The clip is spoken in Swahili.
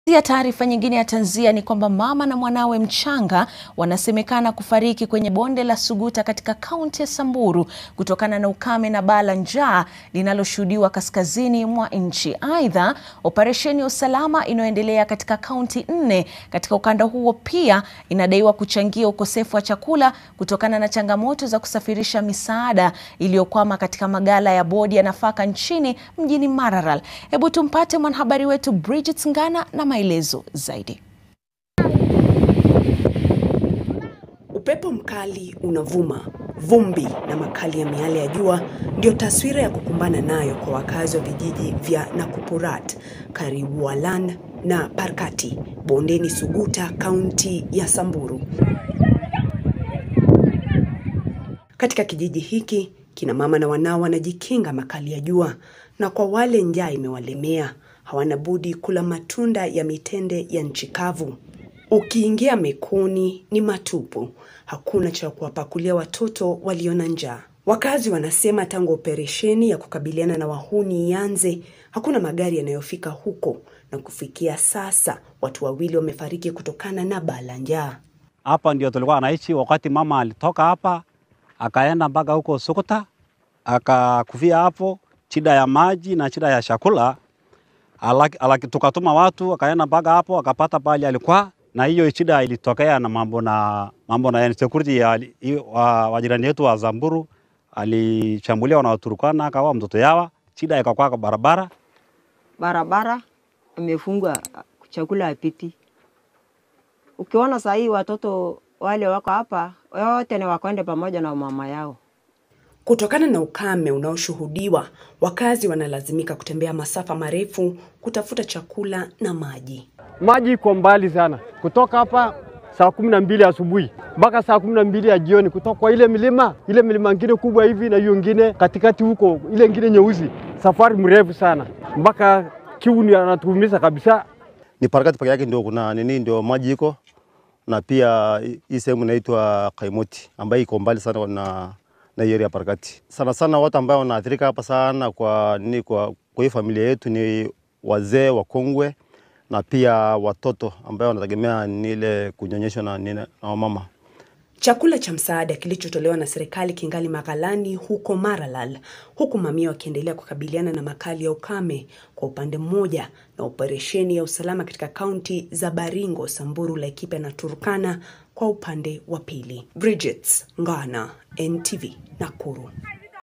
Ya taarifa nyingine ya tanzia ni kwamba mama na mwanawe mchanga wanasemekana kufariki kwenye bonde la Suguta katika kaunti ya Samburu kutokana na ukame na baa la njaa linaloshuhudiwa kaskazini mwa nchi. Aidha, operesheni ya usalama inayoendelea katika kaunti nne katika ukanda huo pia inadaiwa kuchangia ukosefu wa chakula kutokana na changamoto za kusafirisha misaada iliyokwama katika magala ya bodi ya nafaka nchini mjini Maralal. Hebu tumpate mwanahabari wetu Bridget Ngana na maelezo zaidi. Upepo mkali unavuma, vumbi na makali ya miale ya jua ndio taswira ya kukumbana nayo kwa wakazi wa vijiji vya Nakupurat, Karibualan na Parkati, bondeni Suguta, kaunti ya Samburu. Katika kijiji hiki, kina mama na wanao wanajikinga makali ya jua, na kwa wale njaa imewalemea hawana budi kula matunda ya mitende ya nchi kavu. Ukiingia mekoni ni matupu, hakuna cha kuwapakulia watoto walio na njaa. Wakazi wanasema tangu operesheni ya kukabiliana na wahuni ianze, hakuna magari yanayofika huko, na kufikia sasa watu wawili wamefariki kutokana na baa la njaa. Hapa ndio tulikuwa anaishi wakati mama alitoka hapa akaenda mpaka huko Suguta akakufia hapo, shida ya maji na shida ya chakula Alaki, alaki, tukatuma watu akaenda mpaka hapo akapata pali alikuwa na hiyo shida ilitokea na mambo na mambo na security ya wa, wa jirani yetu wa Samburu alishambuliwa na Waturkana akawa mtoto yawa, shida ikakuwa kwa barabara barabara imefungwa, chakula hapiti. Ukiona saa hii watoto wale wako hapa wote ni wakwende pamoja na mama yao. Kutokana na ukame unaoshuhudiwa, wakazi wanalazimika kutembea masafa marefu kutafuta chakula na maji. Maji iko mbali sana, kutoka hapa saa kumi na mbili asubuhi mpaka saa kumi na mbili ya jioni, kutoka kwa ile milima ile milima ingine kubwa hivi na hiyo ingine katikati huko, ile ingine nyeusi, safari mrefu sana mpaka kiu anatuumiza kabisa. Ni Parakati peke yake ndio kuna nini, ndio maji iko na pia hii sehemu inaitwa Kaimoti ambayo iko mbali sana na na hiyo ya Parakati. Sana sana watu ambao wanaathirika hapa sana kwa nini, kwa, kwa hii familia yetu ni wazee wakongwe na pia watoto ambao wanategemea ni ile kunyonyeshwa na, na wamama. Chakula cha msaada kilichotolewa na serikali kingali maghalani huko Maralal, huku mamia wakiendelea kukabiliana na makali ya ukame kwa upande mmoja na operesheni ya usalama katika kaunti za Baringo, Samburu, Laikipia na Turkana kwa upande wa pili. Bridget Ngana, NTV, Nakuru.